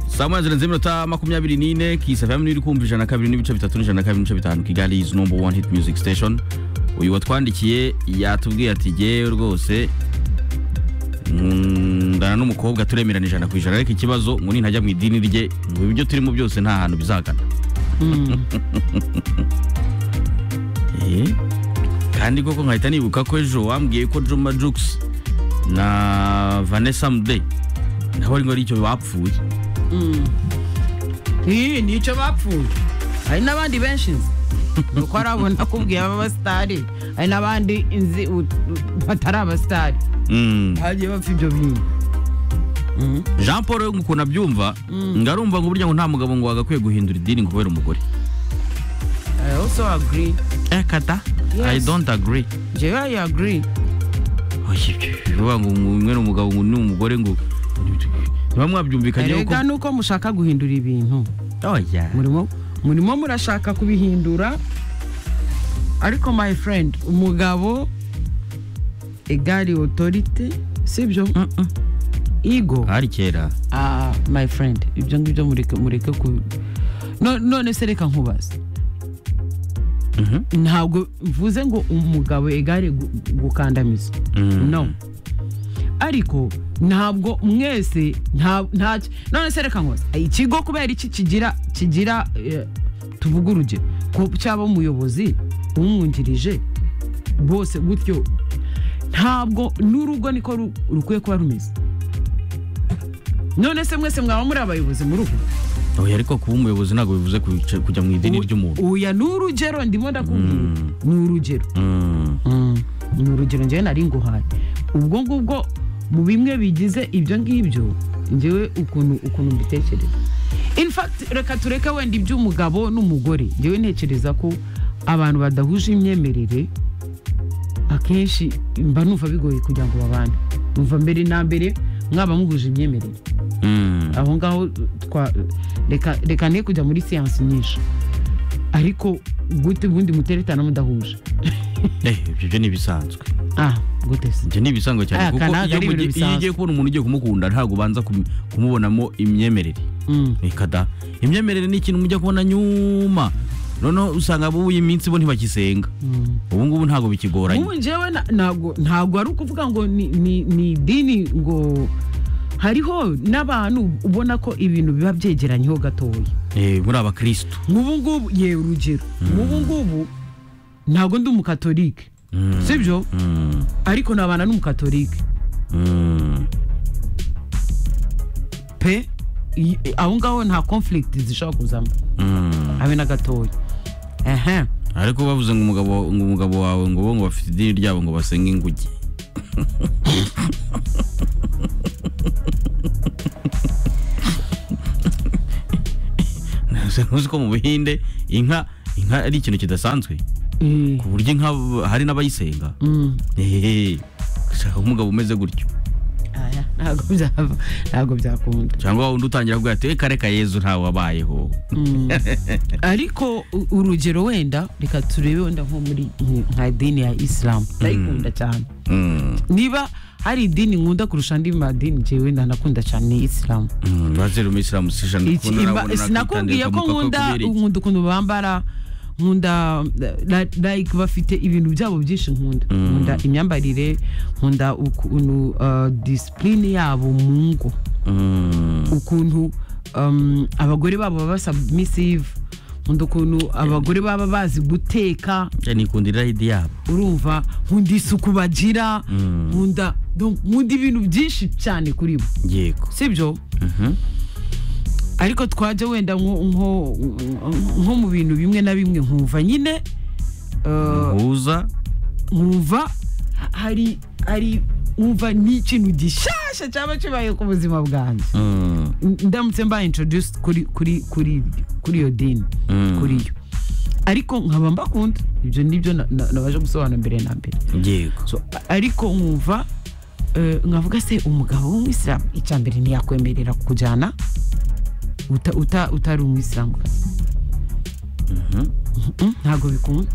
saa moya zirenze iminota makumyabiri n'ine kisafm iri kumva ijana na kabiri n'ibice bitatu n'ijana na kabiri n'ibice bitanu kigali is number one hit music station uyu watwandikiye yatubwiye ati jyewe rwose ndana n'umukobwa turemerana ijana ku ijana ariko ikibazo ngo nintajya mu idini rye ngo ibyo turimo byose nta hantu bizagana Eh, kandi koko nkahita nibuka ko ejo wambwiye ko juma jukes na vanessa mude nabo ari ngo ari icyo bapfuye iyi ni icyo bapfuye hari n'abandi benshi nzi ni uko hari abo nakubwiye b'abasitari hari n'abandi nzi u- batari abasitari Mm. bagiye bapfa ibyo bintu jean paul we ngo ukuntu abyumva ngo arumva ngo burya ngo nta mugabo ngo wagakwiye guhindura idini ngo kubera umugore I also agree eh kata i Yes. don't agree jewe I agree Oya, ibyo bivuga ngo umwe ni umugabo ngo ni umugore ngo niba mwabyumvikanyeho ko erega ni uko mushaka guhindura ibintu oya murimo murimo murashaka kubihindura ariko my friend umugabo egari otorite sibyo Mm-mm. ego hari kera Ah, my friend ibyo ngibyo mureke mureke ku No- none se reka nkubaze Mhm. ntabwo mvuze ngo umugabo egare gu- gukandamiza Mm. no ariko ntabwo mwese nta nta none se reka nkubaze ikigo kubera iki kigira kigira eh, tuvuge urugero ko cyaba umuyobozi umwungirije bose gutyo ntabwo n'urugo niko ru- rukwiye kuba rumeze none se mwese mwaba muri abayobozi mu rugo oya ariko kuba umuyobozi ntabwo bivuze kuca- kujya mu idini ry'umuntu uya ni urugero ndimo ndakubwira Mm. ni urugero Mm. ni urugero njyewe nari nguhaye ubwo ngubwo mu bimwe bigize ibyo ngibyo njyewe ukuntu ukuntu mbitekereza in fact reka tureke wenda iby'umugabo n'umugore njyewe ntekereza ko abantu badahuje imyemerere akenshi mba numva bigoye kugira ngo babane numva mbere na mbere mwaba muhuje imyemerere Mm. aho ngaho twa reka reka ne kujya muri siyansi nyinshi ariko gute ubundi muteretana mudahuje Eh, ibyo byo ni ibisanzwe ah gute se ibyo ni ibisanzwe cyane Aya, kuko kanaka iyo ari ibintu mugi- iyo ugiye kubona umuntu ugiye kumukunda ntabwo ubanza kum- kumubonamo imyemerere Mm. ikada imyemerere ni ikintu mujya kubona nyuma noneho usanga abo iyi minsi bo ntibakisenga ubu ngubu ntabwo bikigoranye ubu njyewe na- ntabwo ntabwo ari ukuvuga ngo ni ni- ni idini ngo hariho n'abantu ubona ko ibintu biba byegeranyeho gatoya Eh, muri abakirisitu nk'ubu ngubu yewe urugero nk'ubu ngubu ntabwo ndi umukatolike Mm. sibyo Mm, ariko nabana n'umukatolike mm, pe i- aho ngaho nta conflict zishobora kuzamo mm. habe na gatoya ehe ariko bavuze ngo umugabo ngo umugabo wawe ngo bo ngo bafite idini ryabo ngo basenge inguge Ntuzi- ntuzi ko mu buhinde inka inka ari ikintu kidasanzwe Eh, ku buryo inka hari n'abayisenga mm, Ehehe. gushaka umugabo umeze gutyo aya, ntabwo byava ntabwo byakunda cyangwa wa wundi utangira kuvuga ati "Eh, kare ka yezu ntawe wabayeho Mm. ariko u- urugero wenda reka turebe wenda nko muri nk- nka idini ya isilamu ndayikunda cyane Mm, niba hari idini nkunda kurusha andi madini jewe ndanakunda cyane ni isilamu mm, bazere umuyisilamu si ijana Iki- kuko imba- narabona nakwitanduye sinakubwiye ko kamuka nkunda kubera iki. nkunda ukuntu bambara nkunda la- like bafite ibintu byabo byinshi nkunda nkunda imyambarire nkunda ukuntu uh, disipurine yabo mu ngo Mm. ukuntu um, abagore babo baba submissive nkunda ukuntu abagore baba bazi guteka Ya nikundira ride yabo urumva nkunda isuku bagira Mm. nkunda donc nkunda ibintu byinshi cyane kuri bo yego sibyo ariko twajya wenda nko- nko nko mu bintu bimwe na bimwe nkumva nyine uh, uhuza nkumva ha- hari hari nkumva ni ikintu gishasha cyaba kibaye ku buzima bwanjye Mm, ndamutse mba introduce kuri kuri kuri kuri iyo dini Mm. kuri yo ariko nkaba mbakunda ibyo nibyo na- na- nabasha gusobanura mbere na mbere yego So, a- ariko nkumva eh, nkavuga se umugabo w'umwisilamu icya mbere ntiyakwemerera kujyana uta- uta- utari umwisilamu kazi ntabwo bikunda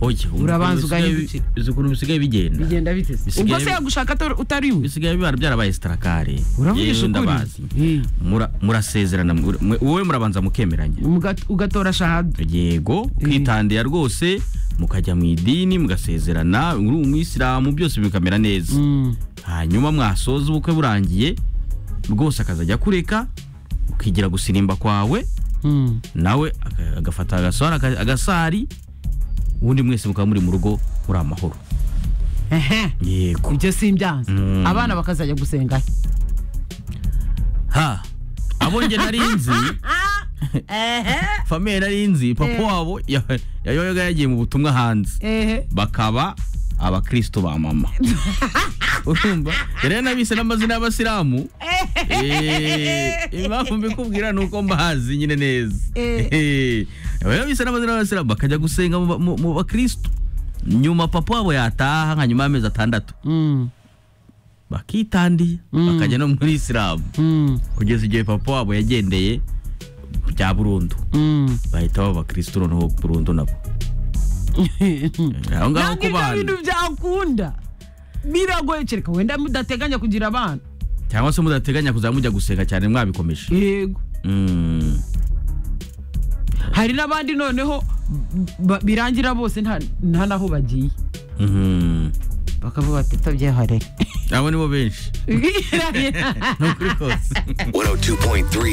oya ubu Urabanza ukuntu bisigaye- ugahindukira. uzi ukuntu bisigaye bigenda bigenda bite se Bisigaye ubwo se bi- yagushaka atar- utari we bisigaye biba byarabaye sitarakare uravugisha Yewe ukuri ndabazi Eh, Mura- murasezerana mwe- mwe- wowe murabanza mukemeranya mugat- ugatora shahada yego kwitandira rwose mukajya mu idini mugasezerana uri umwisilamu byose bikamera neza Mm. hanyuma mwasoza ubukwe burangiye rwose akazajya kureka ukigira gusirimba kwawe Mm. nawe aga- agafata agasahari aka- agasari ubundi mwese mukaba muri mu rugo muri amahoro ehe yego ibyo si ibyanza Mm. abana bakazajya gusenga ha abo nge nari nzi famiye nari nzi papa Eh. wabo ya- yabaga yagiye mu butumwa hanze ehe bakaba abakristo ba mama urumva rero nabise n'amazina y'abasilamu Eh, impamvu mbikubwira ni uko mbahazi nyine neza Eh. Eh, nabise n'amazina y'abasilamu bakajya gusenga mu ba- mu mu bakristo nyuma papa wabo yataha nka nyuma y'amezi atandatu Mm. bakitandiye Mm. bakajya no muri isilamu Mm. kugeza igihe papa wabo yagendeye bya burundu Mm. bahita baba abakristo noneho burundu nabo Eh, aho ngaho nange ku ibyo bana bintu byakunda biragoye kereka wenda mudateganya kugira abana cyangwa se mudateganya kuzajya mujya gusenga cyane mwabikomeje yego Mm. hari n'abandi noneho ba- birangira bose nta nta n'aho bagiye Mhm. bakavuga bati tubyiharire abo nibo benshi ni ukuri kose 102.3